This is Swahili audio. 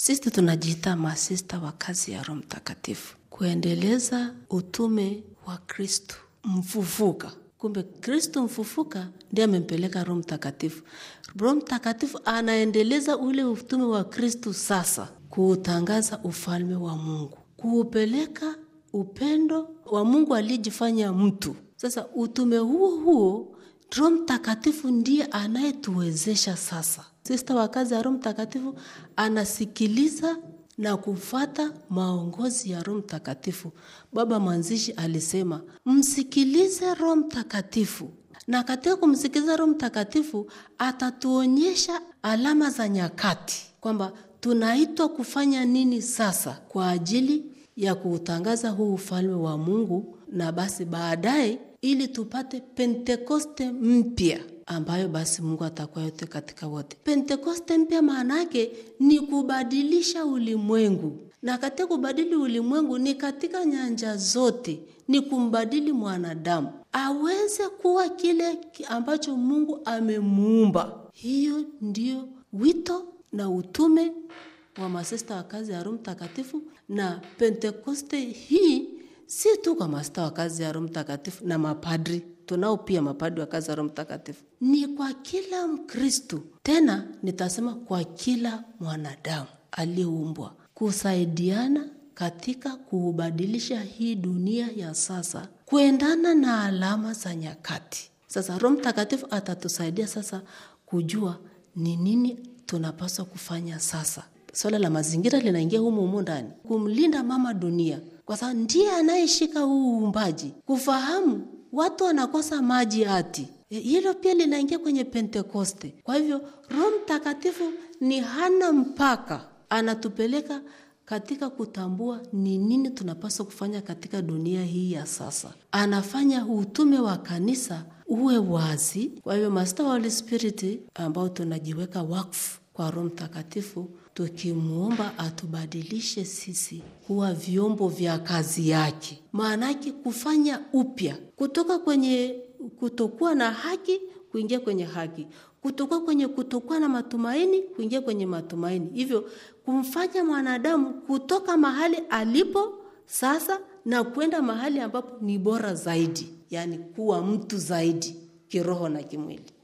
Sisi tunajiita masista wa kazi ya Roho Mtakatifu, kuendeleza utume wa Kristu mfufuka. Kumbe Kristu mfufuka ndiye amempeleka Roho Mtakatifu. Roho Mtakatifu anaendeleza ule utume wa Kristu sasa, kuutangaza ufalme wa Mungu, kuupeleka upendo wa Mungu aliyejifanya mtu. Sasa utume huo huo Roho Mtakatifu ndiye anayetuwezesha sasa. Sista wa kazi ya Roho Mtakatifu anasikiliza na kufata maongozi ya Roho Mtakatifu. Baba mwanzishi alisema msikilize Roho Mtakatifu, na katika kumsikiliza Roho Mtakatifu atatuonyesha alama za nyakati, kwamba tunaitwa kufanya nini sasa kwa ajili ya kuutangaza huu ufalme wa Mungu, na basi baadaye ili tupate Pentekoste mpya ambayo basi Mungu atakuwa yote katika wote. Pentekoste mpya maana yake ni kubadilisha ulimwengu, na katika kubadili ulimwengu ni katika nyanja zote, ni kumbadili mwanadamu aweze kuwa kile ambacho Mungu amemuumba. Hiyo ndio wito na utume wa masista wa kazi ya Roho Mtakatifu, na Pentekoste hii si tu kwa masista wa kazi ya Roho Mtakatifu na mapadri, tunao pia mapadri wa kazi ya Roho Mtakatifu, ni kwa kila Mkristu, tena nitasema kwa kila mwanadamu aliyeumbwa, kusaidiana katika kuubadilisha hii dunia ya sasa kuendana na alama za nyakati. Sasa Roho Mtakatifu atatusaidia sasa kujua ni nini tunapaswa kufanya sasa. Swala la mazingira linaingia humu humu ndani, kumlinda mama dunia, kwa sababu ndiye anayeshika huu uumbaji, kufahamu watu wanakosa maji ati hilo pia linaingia kwenye Pentekoste. Kwa hivyo Roho Mtakatifu ni hana mpaka, anatupeleka katika kutambua ni nini tunapaswa kufanya katika dunia hii ya sasa. Anafanya utume wa kanisa uwe wazi. Kwa hivyo masista wa Holy Spirit ambao tunajiweka wakfu kwa Roho Mtakatifu, tukimwomba atubadilishe sisi kuwa vyombo vya kazi yake, maanake kufanya upya kutoka kwenye kutokuwa na haki kuingia kwenye haki, kutokuwa kwenye kutokuwa na matumaini kuingia kwenye matumaini, hivyo kumfanya mwanadamu kutoka mahali alipo sasa na kwenda mahali ambapo ni bora zaidi, yaani kuwa mtu zaidi kiroho na kimwili.